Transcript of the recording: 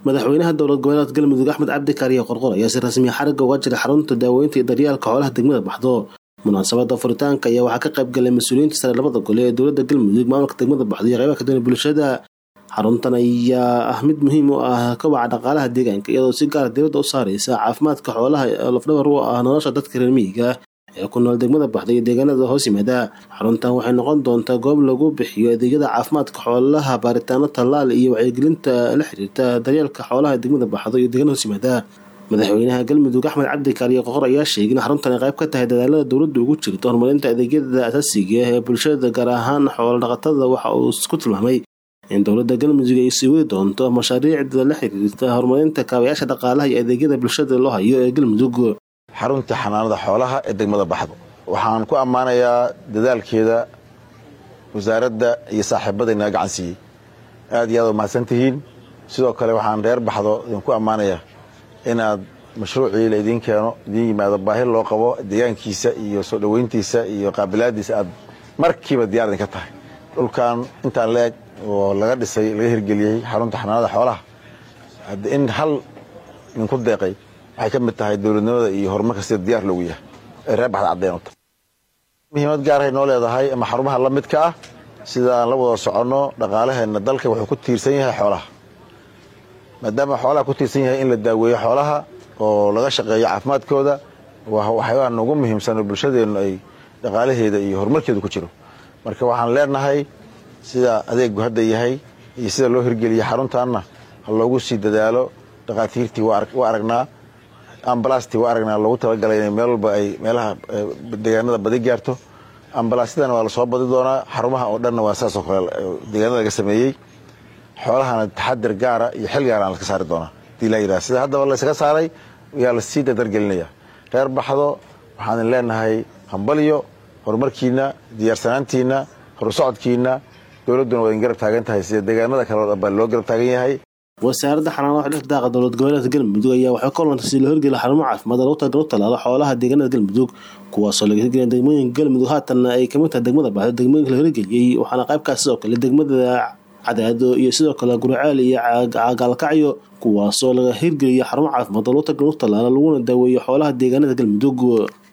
madaxweynaha dowlad goboleedka galmudug axmed cabdi kaariye qorqor ayaa si rasmiya xarigga uga jiray xarunta daaweynta iyo daryeelka xoolaha degmada baxdo munaasabada furitaanka ayaa waxaa ka qayb galay mas-uuliyiinta sare labada gole ee dowlada galmudug maamulka degmada baxdo iyo qaybaha kadana bulshada xaruntan ayaa ah mid muhiim u ah kobaca dhaqaalaha deegaanka iyadoo si gaara dibadda u saareysa caafimaadka xoolaha oo lafdhabar u ah nolosha dadka reer miyiga ee ku nool degmada baxda iyo deegaanada hoos yimaada xaruntan waxay noqon doontaa goob lagu bixiyo adeegyada caafimaadka xoolaha baaritaano tallaal iyo wacyigelinta la xiriirta daryeelka xoolaha degmada baxdo iyo deegaanada hoos yimaada madaxweynaha galmudug axmed cabdi kaariye qoqor ayaa sheegay in xaruntan ay qayb ka tahay dadaalada dowladda ugu jirto horumarinta adeegyada asaasiga ee bulshada gaar ahaan xoolo dhaqatada waxa uu ku tilmaamay in dowladda galmudug ay sii wadi doonto mashaariicda la xiriirta horumarinta kaabayaasha dhaqaalaha iyo adeegyada bulshada loo hayo ee galmudug xarunta xanaanada xoolaha ee degmada baxdo waxaan ku ammaanayaa dadaalkeeda wasaaradda iyo saaxiibada inaga gacan siiyey aad iyo aad u mahadsan tihiin sidoo kale waxaan reer baxdo idinku ammaanayaa inaad mashruucii la idiin keeno idiin yimaado baahi loo qabo deegaankiisa iyo soo dhoweyntiisa iyo qaabilaadiisa aad markiiba diyaar idinka tahay dhulkan intaan la eg oo laga dhisay laga hirgeliyey xarunta xanaanada xoolaha in hal idinku deeqay waxay ka mid tahay dowladnimada iyo horumarka sida diyaar loogu yahay ee reer baxda caddeyn u tahay muhiimad gaarahay noo leedahay ama xarumaha la midka ah sida aan la wada soconno dhaqaalaheenna dalka wuxuu ku tiirsan yahay xoolaha maadaama xoolaha ku tiirsan yahay in la daaweeyo xoolaha oo laga shaqeeyo caafimaadkooda waxyaabaha noogu muhiimsan oo bulshadeennu ay dhaqaalaheeda iyo horumarkeedu ku jiro marka waxaan leenahay sida adeegu hadda yahay iyo sida loo hirgeliyey xaruntaanna ha loogu sii dadaalo dhakhaatiirtii waa aragnaa ambalastii waa aragnaa loogu talagalay inay meel walba ay meelaha deegaanada badi gaarto ambalaasyadana waa lasoo badi doonaa xarumaha oo dhanna waa saasoo kale deegaanada laga sameeyey xoolahana taxadir gaara iyo xil gaara laska saari doonaa hadii laa yidhaha sida haddaba laysaga saaray yaa lasii dadargelinaya reer baxdo waxaan leenahay hambalyo horumarkiina diyaarsanaantiina horusocodkiina dowladduna waa idin garab taagan tahay sida deegaanada kale oo dhan baa loo garab taagan yahay wasaaradda xanaanada dhirta daaqa dowlad goboleedka galmudug ayaa waxay ka olantay si loo hirgeliya xarumo caafimaad lagu talagal tallaalo xoolaha deegaanada galmudug kuwaasoo laga hirgeliyay degmooyinka galmudug haatanna ay kamid tahay degmada baxdo degmooyinka la hirgeliyey waxaana qaybkaas sidoo kale degmada cadaado iyo sidoo kale guriceel iyo gaalkacyo kuwaasoo laga hirgeliya xarumo caafimaad oo lagu talagal tallaalo laguna daaweeyo xoolaha deegaanada galmudug